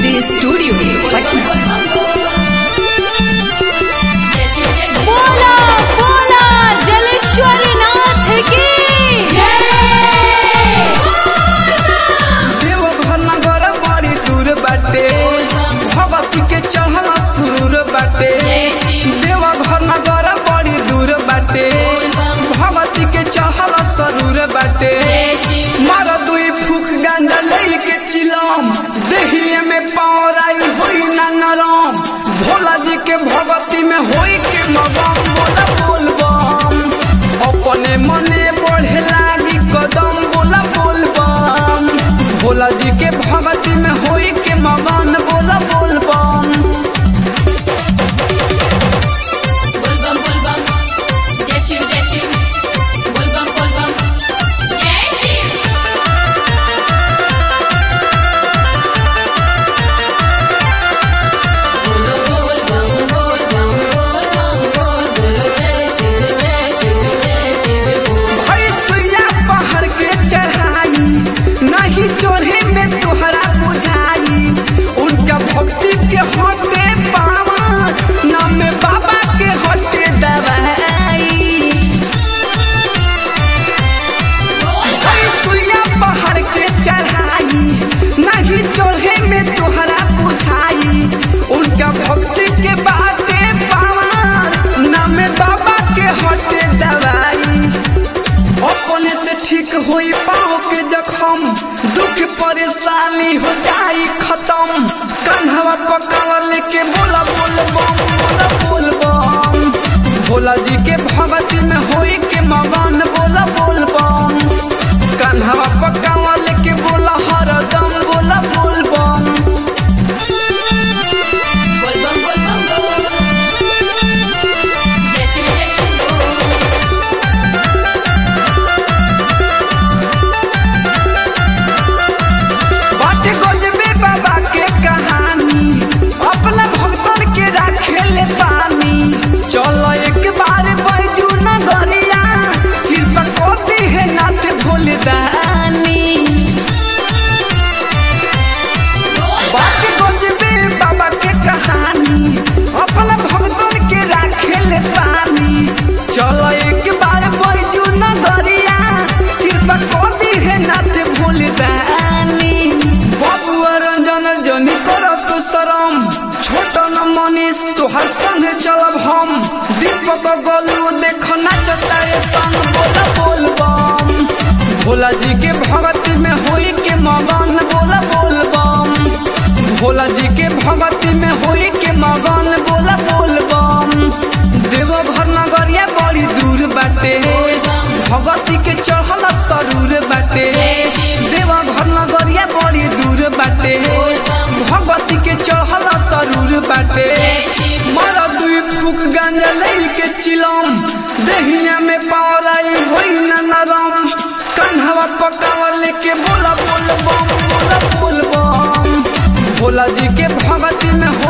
सीधे स्टूडियो पटना बोला बोला जलेश्वर नाथ की देवघर नगर बड़ी दूर बाटे भगवती के चढ़ल सुरूर बाटे देवघर नगर बड़ी दूर बाटे भगवती के चढ़ल सरूर बाटे मार दुई फूक गांजा लई के चिलम देहिए में पावराई होई ना नरम भोला जी के भगवती में होई के मगम बोला बोलबम अपने मने बढ़े लागी कदम बोला बोलबम भोला जी के भगवती में होई के मगन बोला बोलबम बोलबम बोलबम जय शिव जय शिव बोलबम बोलबम जय शिव बोलो बोलबम बोलबम बोलबम बोल बोलो जय शिव जय शिव जय शिव बोल भैंसिया पहाड़ के चढ़ाई नहीं चढ़े में तोहरा बुझाई उनका भक्ति के हटे पावा नाम में बाबा के हटे दवाई भैंसिया पहाड़ के चढ़ाई नहीं चढ़े में तोहरा बुझाई उनका भक्ति के बाटे पावा नाम में बाबा के हटे दवाई अपने से ठीक होई पाओ के जखम दुख परेशानी हो जाई खत्म कन्हवा पकावर लेके बोला बोल बम बोला बोल बम भोला जी के भगवती में होई के मगन बोला बोल बम कन्हवा पकावर लेके बोला हरदम बोला बोल बम बोलबम बोलबम बोल जय शिव जय शिव बोल बाटे गजबे बाबा के कहानी अपना भक्तन के राखे ले पानी चलो एक बार बैजू नगरिया कृपा करती है नाथ भोले दानी बाटे गजबे बाबा के कहानी अपना भक्तन के राखे ले पानी चलो एक बार बैजू नगरिया कृपा करती है नाथ भोले दानी बबुआ रंजन जनी करत शरम छोट न मनीष तोहर संग चलब हम दीपक गोलू देख नाचता रे संग बोला बोलबम भोला जी के भगती में होई के मगन बोला बोलबम भोला जी के भगती में होई के मगन बोला बोलबम देवघर नगरिया बड़ी दूर बाटे भगती के चढ़ल सरूर बाटे देवघर नगरिया बड़ी दूर बाटे भगवती के चढ़ल सरूर बाटे मर दुई फूक गांजा लई के चिलम देहिया में पावराई होई ना नरम कन्हवा पकावर लेके बोला बोल बम बोला बोल बम भोला जी के भगती में